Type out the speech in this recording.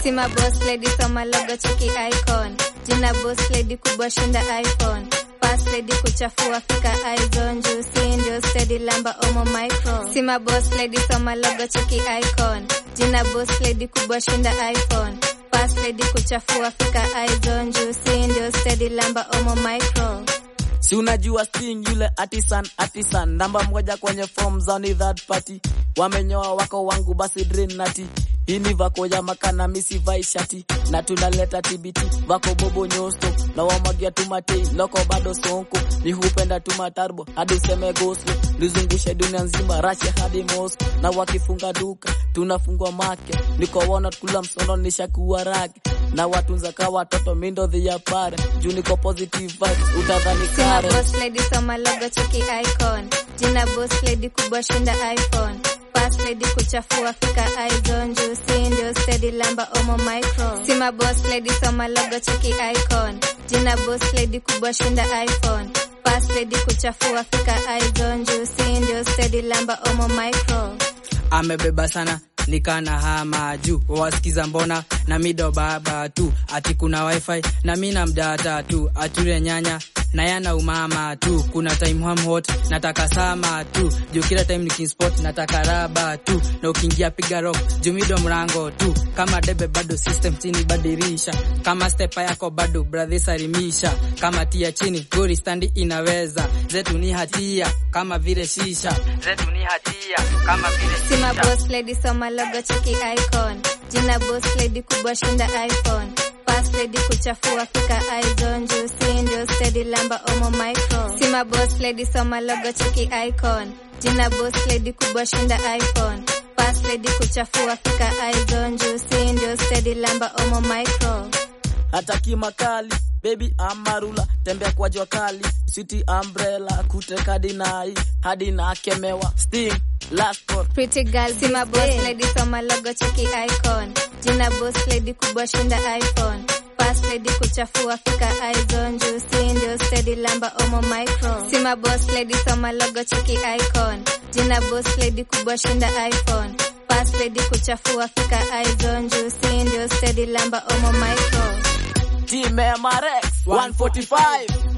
Sima boss lady soma logo cheki icon. Jina boss lady kubwa shinda iPhone. Pass lady kuchafua fika izone juu si ndio steady lamba omo micro. Sima boss lady soma logo cheki icon. Jina boss lady kubwa shinda iPhone. Pass lady kuchafua fika izone juu si ndio steady lamba omo micro. Si unajua Sting yule artisan artisan namba moja kwenye form za ni third party. Wamenyoa wako wangu basi drain nati. Hii ni vako ya makana misi vai shati na tunaleta TBT vako bobo nyosto na wamwagia tumatei loko bado sonko ni hupenda tumatarbo hadi useme gospel lizungushe dunia nzima Russia hadi Moscow na wakifunga duka tunafungwa make niko wana kula msono nishakuwa rage na watunza ka watoto mindo the pare juu niko positive vibes utadhani Sima kare boss lady soma logo cheki icon. Jina boss lady kubwa shinda iPhone. Pass lady kuchafua fika izone juu si ndio steady lamba omo micro. Sima boss lady soma logo cheki icon. Jina boss lady kubwa shinda iPhone. Pass lady kuchafua fika izone juu si ndio steady lamba omo micro. amebeba sana nikana hama juu wawasikiza mbona na mido baba tu ati kuna wifi na mi na mdata tu ature nyanya na yana umama tu kuna time ham hot nataka sama tu juu kila time nikinspot nataka raba tu na ukiingia piga rock juu mido mrango tu kama debe bado system chini badirisha kama stepa yako bado brother salimisha kama tia chini gori standi inaweza zetu ni hatia kama vile shisha zetu ni hatia kama vile Sima shisha boss lady soma logo cheki icon. Jina boss lady kubwa shinda iPhone. Pass lady kuchafua fika izone juu si ndio steady lamba omo micro. Sima boss lady soma logo cheki icon. Jina boss lady kubwa shinda iPhone. Pass lady kuchafua fika izone juu si ndio steady lamba omo micro. hataki makali baby amarula tembea kwa jua kali city umbrella kuteka dinai hadi na kemewa sting last call Pretty girl Sima boss lady soma logo cheki icon. Jina boss lady kubwa shinda iPhone. Pass lady kuchafua fika izone juu si ndio steady lamba omo micro. Sima boss lady soma logo cheki icon. Jina boss lady kubwa shinda iPhone. Pass lady kuchafua fika izone juu si ndio steady lamba omo micro. Team Marex 145